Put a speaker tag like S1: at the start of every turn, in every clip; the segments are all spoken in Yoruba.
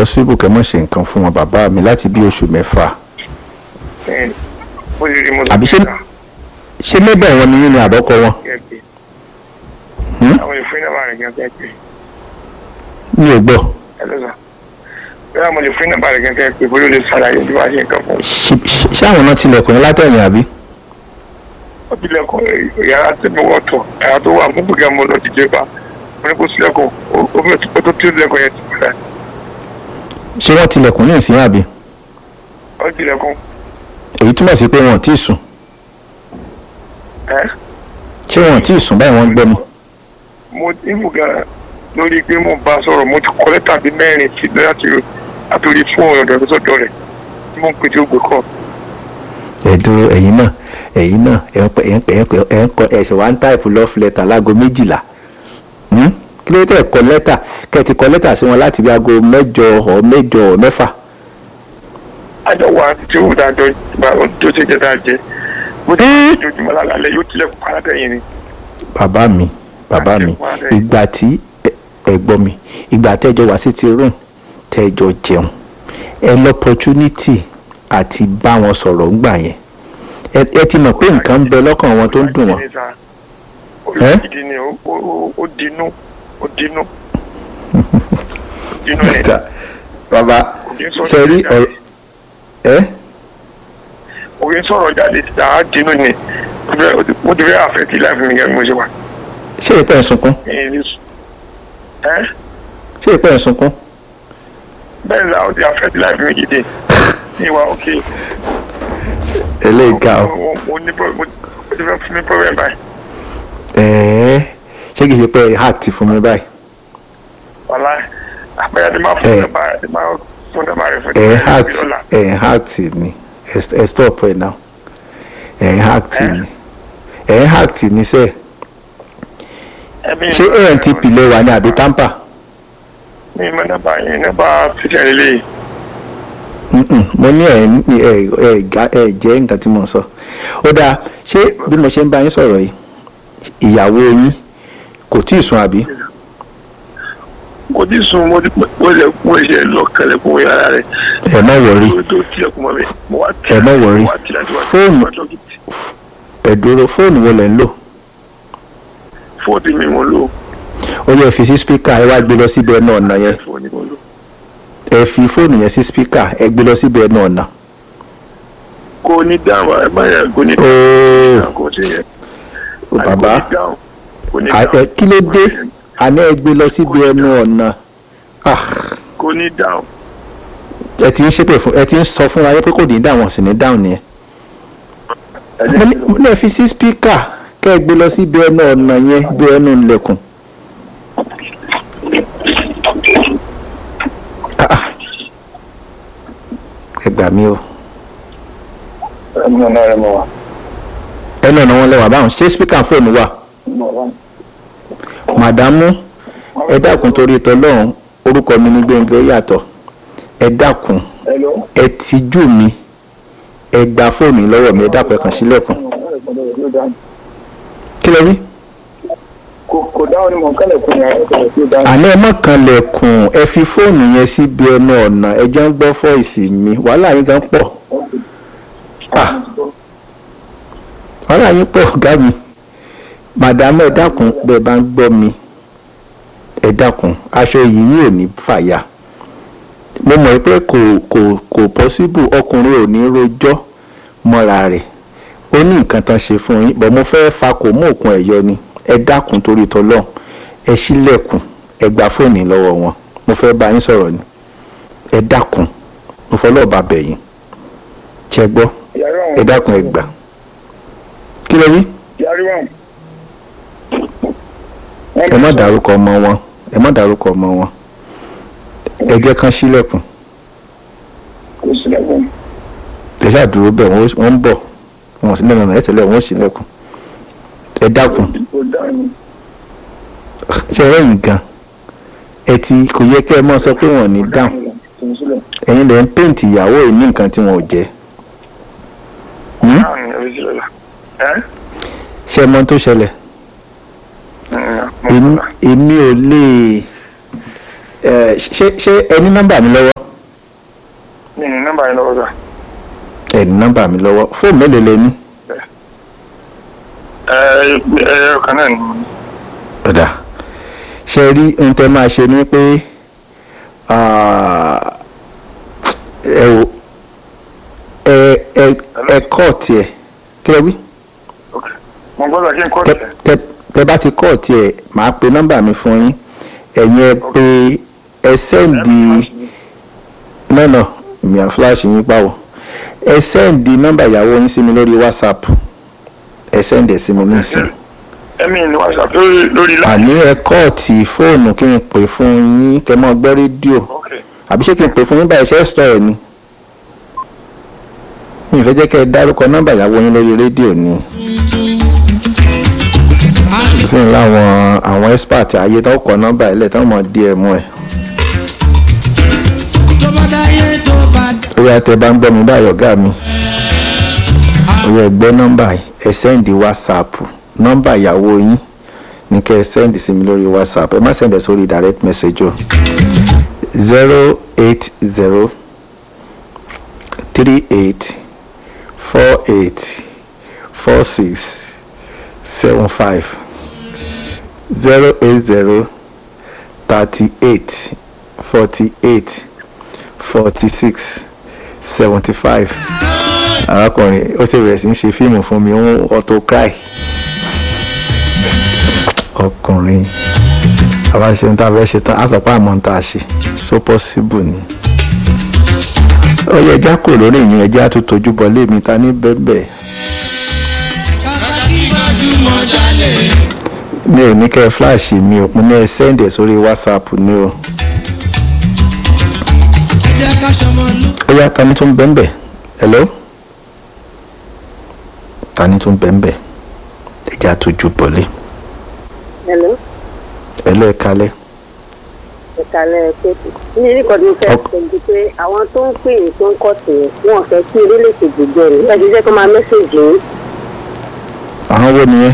S1: possible kẹ́ mọ̀ ṣe nǹkan fún wọn bàbá mi láti bí oṣù mẹ́fà
S2: ẹ bó ṣe rí mo
S1: Àbí ṣé- ṣé lébẹ̀ wọn ni yín ni àbọ́kọ wọn Hmm?
S2: àwọn ìfún iná bá rẹ̀ gẹ́gẹ́ pé
S1: mi ò gbọ́
S2: ẹ ló sọ bẹ́ẹ̀ mo lè fún iná bá rẹ̀ gẹ́gẹ́ pé bóyá o lè ṣàlàyé bí wàá ṣe nǹkan fún un.
S1: Ṣé- ṣé ṣé àwọn náà tilẹ̀kùn yín látẹ̀yìn àbí
S2: ó tilẹ̀kùn yàrá tí mo wọ̀ tọ̀ yàrá tó wà fún gbẹ̀gẹ́ mo lọ dìde bá mo ní kó sílẹ̀kùn ó fẹ́ tó tó tilẹ̀kùn yẹn ti pẹ́
S1: ṣé wọ́n tilẹ̀kùn ní ìsìn àbí
S2: ó tilẹ̀kùn
S1: èyí túmọ̀ sí pé wọn ò tí ì sùn
S2: ẹ́
S1: ṣé wọn ò tí ì sùn báyìí wọ́n ń gbọ́ mi
S2: mo ìmù gan lórí pé mo bá sọ̀rọ̀ mo ti kọ́ lẹ́tà bíi mẹ́rin sí láti àtòrí fóònù ọ̀dọ̀ tó sọ̀dọ̀ rẹ̀ tí mo ń pè tí ó gbé kọ́
S1: ẹ dúró ẹ̀yin náà ẹ̀yin náà ẹ̀ ń pẹ́ ẹ̀ ń pẹ́ ẹ̀ ń pẹ́ ẹ̀ ń kọ ẹ̀ṣẹ̀ wá ń táìpù love letter láago méjìlá Hmm? kí ló dé tẹ̀ kọ lẹ́tà kẹ́ ẹ ti kọ lẹ́tà sí wọn láti bí aago mẹ́jọ ọ̀ mẹ́jọ ọ̀ mẹ́fà
S2: àjọ wa tí ó dájọ́ ìgbà tó ṣe jẹ́ dájẹ́ mo ti ṣe ojoojúmọ́ lálẹ́ yóò tilẹ̀kùn alátẹ̀yìn ni
S1: bàbá mi bàbá mi ìgbà tí ẹ- ẹ gbọ́ mi ìgbà tẹ́jọ wá sí ti room tẹ́jọ jẹun ẹ lọ́pọ̀tunity àti bá wọn sọ̀rọ̀ ńgbà yẹn ẹ ẹ ti mọ̀ pé nǹkan ń bẹ lọ́kàn wọn tó ń dùn wọn Ẹ́?
S2: olùdíje ni ó- ó ó dinú ó dinú dinú ni
S1: bàbá
S2: kò kí ń sọ̀rọ̀
S1: ṣe rí
S2: jáde.
S1: ọ̀rọ̀ ẹ
S2: kò kí ń sọ̀rọ̀ jáde síta á dinú ni Mo ti fẹ́- mo ti fẹ́ àfẹ́tì láìpẹ́ mi gẹ́gẹ́ bí mo ṣe wà.
S1: ṣé ìpẹ́ ń sunkún
S2: Ẹ̀yin ní sùn. ẹ́
S1: ṣé ìpẹ́ ń sunkún
S2: bẹ́ẹ̀ ni àwọn ti àfẹ́tì láìpẹ́ mi dìde ní ìwà òkè.
S1: eléyìí ga ọ
S2: Mo- mo ní pro- mo mo ti fẹ́ fún mi problem báyìí.
S1: ẹ̀ẹ́ ṣé kìí ṣe pé hack ti fún mi báyìí
S2: wàlá àpẹẹrẹ ti máa fún
S1: Ẹ.
S2: nọ́mbà ti máa fún nọ́mbà rẹ fún
S1: ẹ̀
S2: mi
S1: hack
S2: lọ́la.
S1: ẹ̀ hack ni ẹ̀ ẹ̀ stop ẹ̀ now ẹ̀ hack
S2: Ẹ.
S1: ni ẹ̀ hack ni sẹ́ẹ̀.
S2: Ẹ̀mí
S1: ṣé antp lè wà ní àbí tampa
S2: mi mọ nọ́mbà yẹn nọ́mbà títẹ̀ lélẹ̀
S1: Mm-mm, mo ní ẹ ní ẹ ẹ ga ẹ jẹ́ nǹkan tí mo ń sọ ó dáa ṣé bí mo ṣe ń bá yín sọ̀rọ̀ yìí ìyàwó yín kò tí ì sùn àbí
S2: kò tí sùn mo ti mo lè mo ṣe lọ kẹlẹ fún yàrá rẹ
S1: ẹ má wọrí
S2: mo tó tilẹ̀kùn mọ́ mi mo wá
S1: Ẹ má worry.
S2: mo wá tilẹ̀ tí wá
S1: Fóònù.
S2: wá tọ́kì
S1: ẹ dúró fóònù wo lẹ̀ ń lò
S2: fóònù mi mo lò
S1: ó yẹ fi sí spíkà ẹ wá gbé lọ síbi ẹnu ọ̀nà yẹn
S2: fóònù mo lò
S1: ẹ fi fóònù yẹn sí spíkà ẹ gbé lọ síbi ẹnu ọ̀nà
S2: kò ní dáhùn ẹ má yẹ kò ní
S1: ooo
S2: dáhùn kò sí yẹn
S1: bàbá
S2: kò ní dáhùn kò ní
S1: à- ẹ
S2: dáhùn
S1: kí ló dé àní ẹ gbé lọ síbi ẹnu ọ̀nà Ah,
S2: kò ní dáhùn
S1: ẹ ti ń ṣépè fún ẹ ti ń sọ fún wa pé kò ní dáhùn sì ní dáhùn nìyẹn.
S2: ẹ
S1: mo
S2: jẹ́
S1: ní
S2: kí
S1: mo ní ẹ fi sí spíkà kẹ́ ẹ gbé lọ síbi ẹnu ọ̀nà yẹn bí ẹnu ilẹ̀kùn. Ah, ah. ẹ gbà mí o
S2: ẹ mú ọ̀nà rẹ mọ́ wa.
S1: ẹnu ọ̀nà wọn lẹ́wà báwọn ṣé spíkà fóònù wà. màdámù ẹ dákun torí tọlọ́run orúkọ mi ní gbẹ̀ngẹ̀ ó yàtọ̀ ẹ dákun
S2: Hello.
S1: ẹ tijú mi ẹ gba fóònù yìí lọ́wọ́ mi ẹ dákun ẹ kàn sílẹ̀kùn kí lẹ wí.
S2: kò kò dáhùn ni mò ń kálẹ̀ fún yàrá ìkọ̀lẹ̀ tí ó dáhùn.
S1: àná ẹ má kan lẹ̀kùn ẹ fi fóònù yẹn síbi ẹnu ọ̀nà ẹ jẹ́ ń gbọ́ fọ́ìsì mi wàhálà yín gan pọ̀ Ah, wàhálà yín pọ̀ ọ̀gá mi màdàmú ẹ dákun bẹ́ẹ̀ bá ń gbọ́ mi ẹ dákun aṣọ yìí yóò ní fàyà mo mọ̀ pé kò kò kò pọ́síbù ọkùnrin ò ní rojọ́ mọ́ra rẹ̀ ó ní nǹkan tán ṣe fún yín bọ̀ mo fẹ́ fa kò mú òkun ẹ̀ yọ ni ẹ dákun torí tọlọ́run ẹ ṣílẹ̀kùn ẹ gba fóònù lọ́wọ́ wọn mo fẹ́ bá yín sọ̀rọ̀ ni ẹ dákun mo fọlọ́ ọba bẹ̀ yín ṣẹ gbọ́
S2: yàrá
S1: ẹ dákun ẹ gbà kí lẹ wí
S2: yàrá wọn.
S1: ẹ má dárúkọ ọmọ wọn ẹ má dárúkọ ọmọ wọn ẹ jẹ́ kán ṣílẹ̀kùn
S2: kò sílẹ̀kùn.
S1: ẹ ṣáà dúró bẹ́ẹ̀ wọ́n wọ́n ń bọ̀ wọ́n sì lẹ́nu ẹ tẹ̀lé wọ́n ṣílẹ̀kùn ẹ dákun
S2: kò dáhùn.
S1: ṣe ẹ̀yìn gan ẹ ti kò yẹ kẹ́ ẹ mọ́ sọ pé wọ́n ní dáhùn
S2: kò sílẹ̀.
S1: ẹ̀yin lẹ́ ń péǹtì ìyàwó yìí ní nǹkan tí wọn ò jẹ́ Hmm?
S2: dáhùn ni ẹbí sílẹ̀ la. ẹ́
S1: ṣé ẹ mọ̀ ohun tó ṣẹlẹ̀
S2: ǹ
S1: èmi
S2: mọ̀
S1: èmi ò lè ẹ ṣé ṣé ẹ ní nọ́mbà mi lọ́wọ́
S2: mi ní nọ́mbà yẹn lọ́wọ́ sà.
S1: ẹ ní nọ́mbà mi lọ́wọ́ fóònù mélòó lẹ ní.
S2: ẹ ẹ ọkàn náà ni mo ní.
S1: ọ̀dà ṣe rí ohun tẹ́ máa ṣe ni pé ah, ẹ wò ẹ ẹ ẹ kọ́ tiẹ̀ kí lẹ wí
S2: Ok. mo gbọ́dọ̀ kí n kọ́
S1: tẹ
S2: tẹ̀.
S1: tẹ tẹ bá ti kọ́ tiẹ̀ màá pe nọ́mbà mi fún yín ẹ̀yin ẹ pé ẹ sẹ́ǹdì nọ́nà mi à fúláṣì yín pàwọ́ ẹ sẹ́ǹdì nọ́mbà ìyàwó yín sí mi lórí whatsapp ẹ sẹ́ǹdì ẹ̀ sí mi nísìnyí
S2: ẹ̀mí ni whatsapp lórí lórí láì.
S1: àní ẹ kọ́ọ̀tì fóònù kí n pè fún yín kẹ́ mọ́ gbọ́ rédíò
S2: ok
S1: àbí ṣé kí n pè fún yín báyìí ṣe é sọ ẹ̀ ni mi ì fẹ́ jẹ́ kẹ́ ẹ dárúkọ nọ́mbà ìyàwó yín lórí rédíò ni sí ní láwọn àwọn expert ayé tó kọ nọ́mbà ẹ̀ lẹ̀ tó mọ̀ díẹ̀ mú ẹ̀
S3: tó bá dáyé tó bá
S1: ó yá tẹ bá ń gbọ́ mi báyọ̀ ọ̀gá mi ó yá ẹ gbọ́ nọ́mbà yìí ẹ sẹ́ǹdì whatsapp nọ́mbà ìyàwó yín ní kẹ́ ẹ sẹ́ǹdì sí mi lórí whatsapp ẹ má sẹ́ǹdì ẹ̀ sórí direct message o zero eight zero three eight four eight four six seven five zero eight zero thirty eight forty eight forty six seventy five arákùnrin ó ti bẹ̀rẹ̀ sí ń ṣe fíìmù fún mi ń auto cry ọkùnrin àbá ṣe ń tá a fẹ́ ṣe tán á sọ pé àmọ́ ń tá a ṣe so possible ni ó yẹ ẹja kò lórí ìyún ẹja tó tójú bọ lémi ta ní bẹ́ẹ̀bẹ́ẹ̀
S3: kàkà kí gbajúmọ̀ jalè.
S1: mi ò ní kẹ́ ẹ fíláàṣì mi ò mo ní ẹ sẹ́ǹdì ẹ̀ sórí whatsapp ni o
S3: ẹ jẹ́ ká ṣọmọ lú.
S1: ó yá ta ni tó ń bẹ́ẹ̀bẹ́ hello ta ni tó ń bẹ́ẹ̀bẹ́ ẹja tójú bọ̀lé
S4: Hello,
S1: hello ẹ kalẹ́
S4: ìkàlẹ̀ pẹ̀tù. ní nǹkan tí mo fẹ́
S1: Ok.
S4: sọ ju pé àwọn tó ń pè é tó ń kọ́ sí i wọn fẹ́ kí orílẹ̀-èdè gbogbo ẹ̀ ẹ ti jẹ́ kó máa mẹ́sẹ̀gì yín.
S1: àwọn wo nìyẹn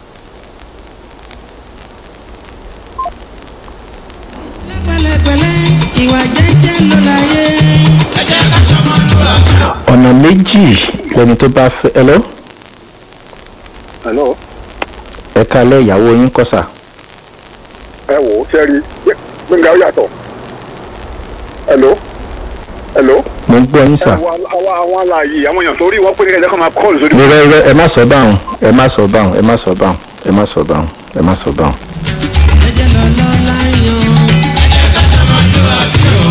S3: pẹ̀lẹ́pẹ̀lẹ́ ìwà jẹ́jẹ́ ló láyé. ẹ jẹ́ ká ṣọmọ lú.
S1: ọ̀nà méjì lẹni tó bá fẹ́ hello
S2: hello
S1: ẹ kalẹ́ ìyàwó yín kọ́sà
S2: ẹ wò ó sẹ́rí gbẹ̀ngà ó yàtọ̀ hello hello.
S1: mo ń gbọ́ yín sà
S2: àwọn àwọn àwọn aláàyè àwọn èèyàn tó rí wọn pé kẹ́kẹ́ kan máa kọ́ọ̀lù sórí.
S1: irọ́ irọ́ ẹ má sọ báwọn ẹ má sọ báwọn ẹ má sọ báwọn ẹ má sọ báwọn ẹ má sọ báwọn.
S3: ẹ jẹ́ lọ́lọ́ láyàn. ẹ jẹ́ ká ṣọmọ lú àbí o.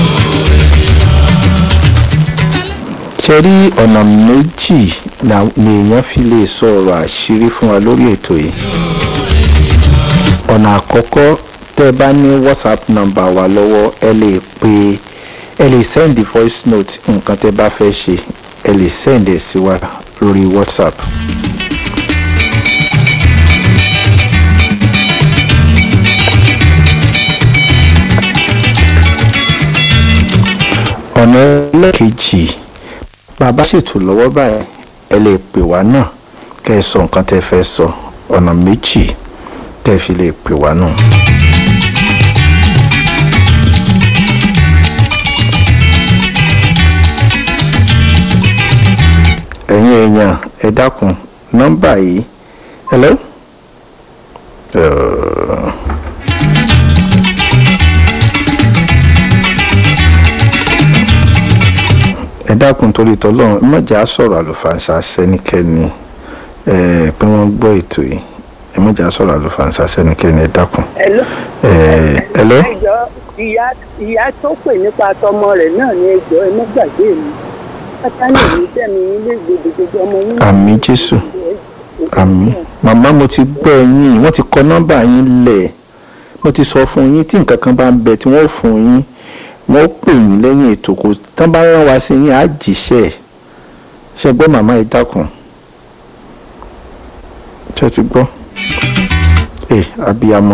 S1: ṣe rí ọ̀nà méjì la- lèèyàn fi lè sọ ọ̀rọ̀ àṣírí fún wa lórí ètò yìí ọ̀nà àkọ́kọ́ tẹ́ ẹ bá ní whatsapp number wa lọ́wọ́ ẹ lè pe ẹ lè send voice note nǹkan tẹ́ bá fẹ́ ṣe ẹ lè send ẹ̀ sí wa lórí whatsapp. ọ̀nà ẹlẹ́kejì bàbá ṣètò lọ́wọ́ báyìí ẹ lè pè wá náà kẹ́ ẹ sọ nǹkan tẹ́ fẹ́ sọ ọ̀nà méjì tẹ́ fi lè pè wá náà. ẹ̀yin èèyàn ẹ dákun nọ́mbà yìí hello. Uh, ẹ dákun torí tọlọ́run ẹ má jẹ́ á sọ̀rọ̀ àlùfàǹsà sẹ́nikẹ́ni ẹ pé wọ́n gbọ́ ètò yìí ẹ má jẹ́ á sọ̀rọ̀ àlùfàǹsà sẹ́nikẹ́ni ẹ dákun.
S4: Hello.
S1: ẹ hello
S4: ẹjọ́ ìyá ìyá tó pè nípa tọmọ rẹ̀ náà ní ẹjọ́ ẹ má gbàgbé mi. pátánì mi tẹ̀mí ilé ìgbèdè gbogbo ọmọ yín.
S1: Àmín Jésù. àmì màmá mo ti gbọ́ yín wọ́n ti kọ nọ́mbà yín lẹ̀ mo ti sọ fún yín tí nǹkan kan bá ń bẹ tí wọ́n fún yín wọ́n pè yín lẹ́yìn ètò kò tán bá rán wa sí yín á jíṣẹ́ ẹ̀ ṣe gbọ́ màmá ẹ dákun ṣe ti gbọ́ ẹ abiyamọ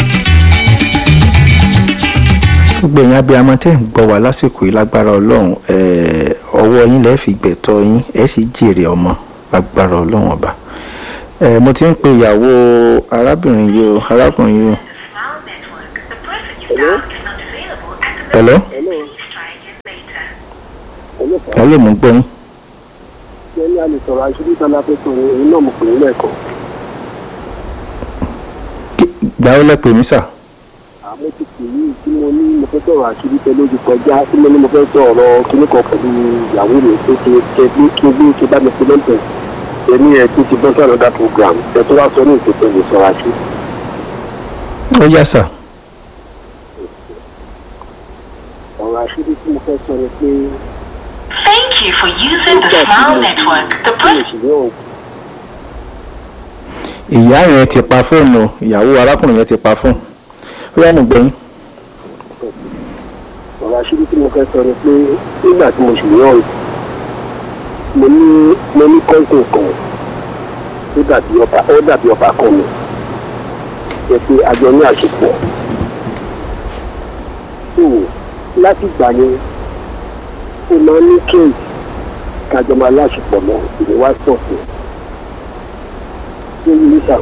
S1: gbogbo ẹ̀yin abiyamọ tẹ́ ń gbọ́ wá lásìkò yìí lágbára ọlọ́run ẹ̀ ọwọ́ yín lẹ́ẹ̀ fi gbẹ̀tọ́ yín ẹ̀ sì jèrè ọmọ lágbára ọlọ́run ọba ẹ̀ mo ti ń pe ìyàwó arábìnrin yìí o arákùnrin yìí o
S4: Hello?
S1: hello hello mo ń gbọ́ yín
S5: ṣé ní a lè sọ̀rọ̀ aṣojú tán lápẹ́ tó ní èyí náà mo pè é lẹ́ẹ̀kan
S1: Kí- gbà ó lẹ́pẹ̀ mí sà
S5: àmọ́ ti pè yí tí mo ní mo fẹ́ sọ̀rọ̀ aṣojú tẹ lójú kọjá tí mo ní mo fẹ́ sọ̀rọ̀ kíní kan pẹ̀lú ìyàwó mi tó ti tẹ bí kí n bí kí n bá mi fi lẹ́ǹtẹ̀ èmi ẹ̀ tó ti bọ́ sọ̀rọ̀ dá program ẹ̀ tó wá sọ ní ìpèsè lè sọ̀rọ̀ aṣojú.
S1: ó yá sà
S5: ọ̀rọ̀ aṣojú tí mo fẹ́ sọ ni pé
S6: Thank you for using the Smile Network. The person
S1: ìyá yẹn ti pa fóònù ìyàwó arákùnrin yẹn ti pa fóònù ó yá mo gbọ́ yín
S5: ọ̀rọ̀ aṣírí tí mo fẹ́ sọ ni pé nígbà tí mo sì yàn ọ́ mo ní mo ní kọ́ńtò kan ó dàbí ọba ó dàbí ọba kan mi jẹ́ pé àjọ ní àṣepọ̀ so láti gbà yẹn ó máa ń ní kéèkì kájọ máa láṣepọ̀ lọ ìwé wá sọ̀tún tó yí níta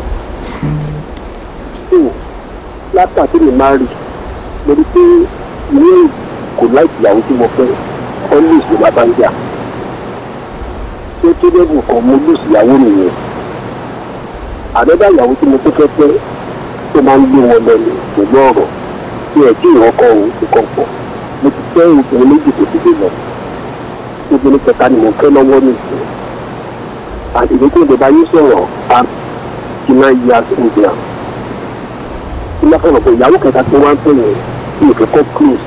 S5: so látàtí mi máa rí lórí pé ní kò láìpẹ́ ìyàwó tí mo fẹ́ always ló bá bá ń jà tó tó dẹ́gùn kan mo lùsì ìyàwó nìyẹn àdọ́dá ìyàwó tí mo tó fẹ́ fẹ́ tó máa ń gbé wọn lẹ́nu pẹ̀lú ọ̀rọ̀ tí ẹ̀ tí ìrọ́kọ̀ òun ti kọ̀ pọ̀ mo ti fẹ́ obìnrin méjì tó ti dé lọ obìnrin kẹta ni mo fẹ́ lọ́wọ́ nìyẹn àdìgbò tó lè bá yín sọ̀rọ̀ á ti máa yí aṣọ ìgbà tí wọ́n fọ̀rọ̀ pé ìyàwó kẹta tó wá ń pè yẹn ní ìkẹ́kọ̀ọ́ close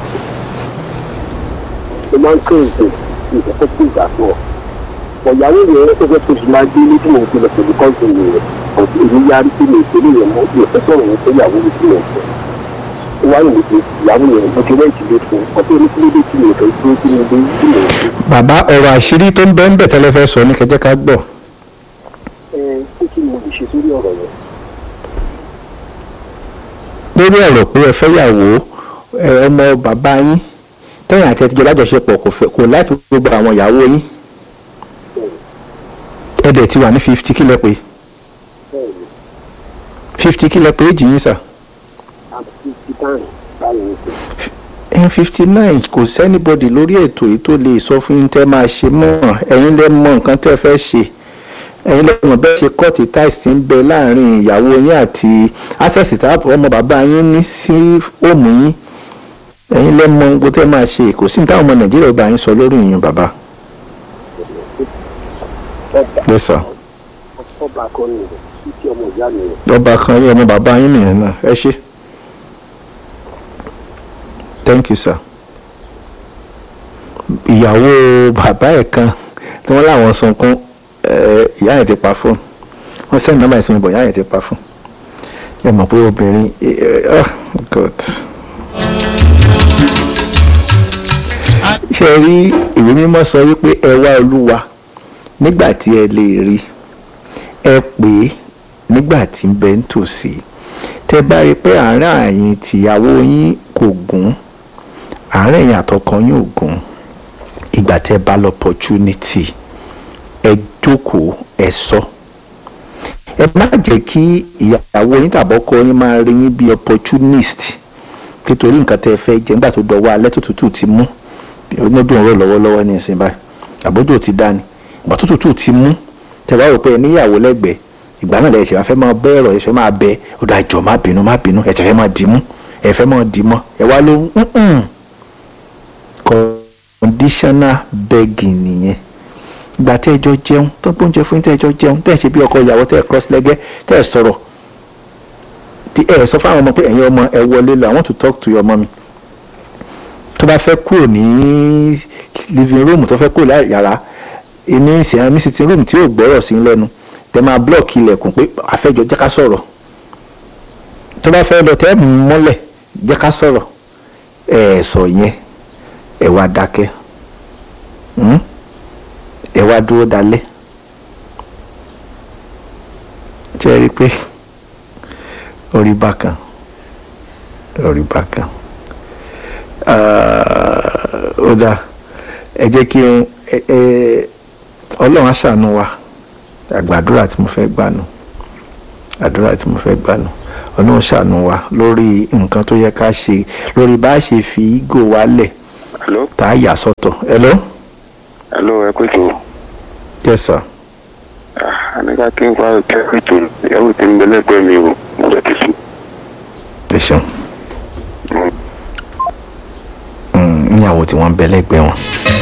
S5: ó máa ń close ní ìkẹ́kọ̀ọ́ close àtọ̀ ọ̀yàwó yẹn ó fẹ́ tó fi máa gbé ní tí mo ti lọ pẹ̀lú kọ́ńtì mi rẹ̀ ọ̀tún èmi yarí sí mi ìpínlẹ̀ yẹn mọ́ mi ò fẹ́ sọ̀rọ̀ yẹn pé ìyàwó mi ti yẹn fẹ́ ó wáyé mi pé ìyàwó yẹn mo ti rẹ́ǹtì lé fún ọtí orí kílódé tí mi ò fẹ́ dúró sí mi dé tí mo ń
S1: bàbá ọ̀rọ̀ àṣírí tó ń bẹ́ ń bẹ̀ tẹ́lẹ̀ fẹ́ sọ ní kẹjẹ́ ká gbọ́
S5: ẹ kó kí ni mo lè ṣe sórí ọ̀rọ̀ yẹn
S1: lórí ọ̀rọ̀ pé ẹ fẹ́yàwó ẹ, ọmọ bàbá yín tẹ́yìn àti ẹtìjọ́ lájọṣepọ̀ kò fẹ́ kò láti gbogbo àwọn ìyàwó yín ẹ dẹ̀ ti wà ní fifty kílẹ̀ pé
S5: bẹ́ẹ̀ ni
S1: fifty kílẹ̀ pé èjì yín sà
S5: àti ti báyìí báyìí ní sè
S1: n fifty nine kò sẹ́nibọ́dì lórí ètò yìí tó lè sọ fún yín tẹ́ máa ṣe mọ́ ẹ̀yin lẹ́ mọ nǹkan tẹ́ fẹ́ ṣe ẹ̀yin lẹ́ mọ̀ bẹ́ẹ̀ ṣe kọ́ọ̀tì táìsì tí ń bẹ láàrin ìyàwó yín àti access táàpù ọmọ bàbá yín ní sí òmù yín ẹ̀yin lẹ́ mọ gbogbo tẹ́ máa ṣe kò sí ní táwọn ọmọ nàìjíríà ó bá yín sọ lórí ìyún bàbá.
S5: ọba
S1: yes sir
S5: ọba kan nìyẹn títí ọmọ ìyá mi rẹ̀
S1: ọba kan yín ọmọ bàbá yín nìyẹn náà ẹ ṣe thank you sir ìyàwó bàbá ẹ̀ kan tí wọ́n láwọn sunkún ẹ̀, ìyá yẹn ti pa fóònù wọ́n sẹ́ni nọ́mbà ìsinmi bọ̀ ìyá yẹn ti pa fóònù ẹ mọ̀ pé obìnrin ẹ, ẹ, oh god ṣe rí ìwé mímọ́ sọ wípé ẹ wá olúwa nígbà tí ẹ lè rí ẹ pè é nígbà tí ń bẹ ń tòsí tẹ bá rí i pé àárín àyìn tìyàwó yín kò gún àárín ẹ̀yìn àtọkọ yín ò gún ìgbà tẹ bá lọ opportunity ẹ jókòó ẹ sọ ẹ má jẹ́ kí ìyàwó yín tàbọ́kọ yín máa rí yín bí opportunist nítorí nǹkan tẹ fẹ́ jẹ nígbà tó dọwọ́ alẹ́ tó tútù ti mú onídùn ọ̀rọ̀ lọ́wọ́lọ́wọ́ ní ìsìn báyìí àbójú ò ti dá ni ìgbà tó tútù ti mú tẹ bá rò pé ẹ níyàwó lẹ́gbẹ̀ẹ́ ìgbà náà lẹ́yìn ìṣẹ̀fẹ́ máa bẹ́ ẹ̀rọ ìṣẹ̀fẹ́ máa bẹ ọ̀dọ̀ àjọ má bínú má bínú ẹ̀ṣẹ̀ fẹ́ máa dì mú ẹ̀fẹ́ máa dì mọ́ ẹ̀ wá ló ń conditional begging nìyẹn ìgbà tẹ́ ẹ jọ jẹun tó gbóúnjẹ fún yín tẹ́ ẹ jọ jẹun tẹ́ ẹ ṣe bí ọkọ ìyàwó tẹ́ ẹ cross lẹ́gẹ́ tẹ́ ẹ sọ̀rọ̀ tí ẹ sọ fáwọn ọmọ pé ẹ̀yin ọmọ ẹ wọlé lọ I want to talk to your mommy tó bá fẹ́ kúrò ní living room tó fẹ́ kúrò láì yàrá ní ìsìn ní sitting room tí yóò gbọ́rọ̀ sí lẹ́nu tẹ máa block ilẹ̀kùn pé àfẹ́jọ jẹ́ ká sọ̀rọ̀ tó bá fẹ́ lọ tẹ́ ẹ̀ mú mọ́lẹ̀ jẹ́ ká sọ̀rọ̀ ẹ̀ sọ yẹn ẹ̀ wá dákẹ́ hmm? ẹ̀ wá dúró dalẹ̀ ṣe é rí i pé orí bákan orí bákan Ah, ó dáa ẹ jẹ́ kí n ẹ- ẹ- ọlọ́run á ṣàánú wa àgbàdúrà tí mo fẹ́ gbà nù àdúrà tí mo fẹ́ gbà nù ọlọ́run ṣàánú wa lórí nǹkan tó yẹ ká ṣe lórí bá a ṣe fi ígò wálẹ̀
S7: hello
S1: tá a yà sọ́tọ̀ hello
S7: hello ẹ kò tó
S1: yes sir
S7: àníkà kí n fa ìkẹ́ ètò ìyàwó tí ń bẹ lẹ́gbẹ̀ẹ́ mi o mo lè ti sùn.
S1: ẹ ṣeun Mm, níyàwó tí wọ́n ń bẹ lẹ́gbẹ̀ẹ́ wọn.